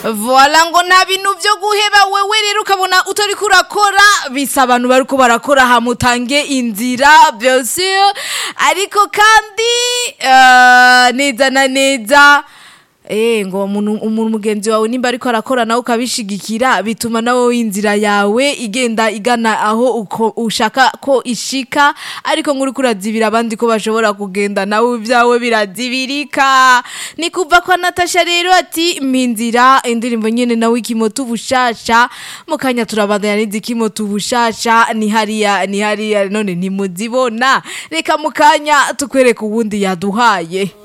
Voila ngo nta bintu vyo guheba wewe rero ukabona utariko urakora bisa abantu bariko barakora hamutange inzira bien sûr ariko kandi eh, neza na neza Eh ngo umuntu umuntu mugenzi wawe nimba ariko arakora nawe ukabishigikira bituma nawe inzira yawe igenda igana aho uko ushaka ko ishika ariko nkuri kurazibira abandi ko bashobora kugenda nawe ibyawe birazibirika ni kuva kwa Natasha rero ati mpinzira indirimbo nyene nawe ikimoto ubushasha mu kanya turabandanya n'izikimoto ubushasha ni hariya ni hariya none ntimuzibona reka mu kanya tukwereka uwundi yaduhaye